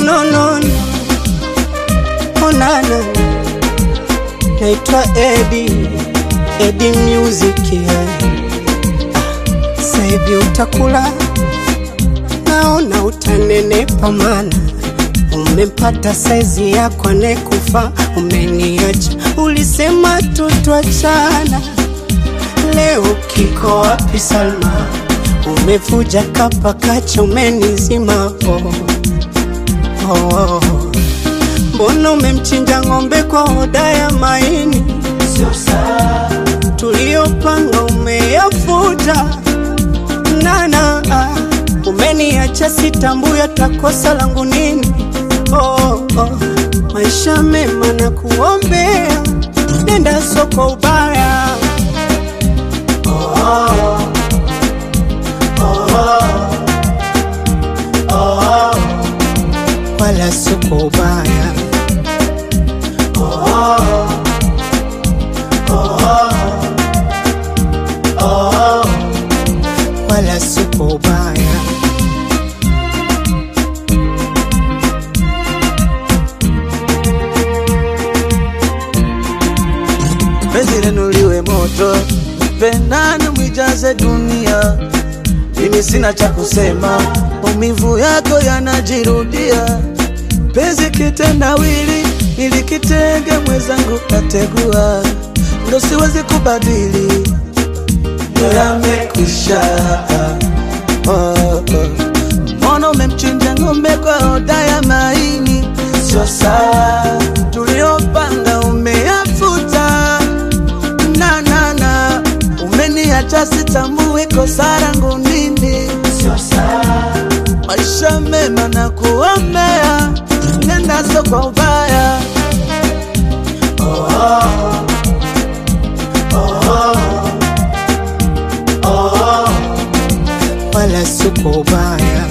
no, no, no. Onana, naitwa Edi, Edi Music yeah. Sasa hivi utakula, naona utanenepa, mana umempata saizi yako anekufa. Umeniacha, ulisema tutwachana, leo kiko wapi Salma? Umevuja kapa kacha, umenizima oh. Oh, oh. Mbona umemchinja ng'ombe kwa hoda ya maini? Sio sawa, tuliyopanga umeyafuta nana, umeniacha sitambuya, takosa langu nini? Oh, oh. Maisha mema na kuombea, nenda soko ubaya wala soko ubaya wala soko ubaya penzi lenu liwe moto, pendani mwijaze dunia. Mimi sina cha kusema, maumivu yako yanajirudia. Penzi kitendawili, nilikitenge mwenzangu kategua, ndo siwezi kubadili, ndo yamekwisha. Oh, oh. Mbona umemchinja ng'ombe kwa hoda ya maini? Sio sawa, tuliyopanga umeyafuta na na na, umeniacha sitambui kosa langu nini. Sio sawa, maisha mema na kuombea, nenda sio kwa ubaya. wala soko ubaya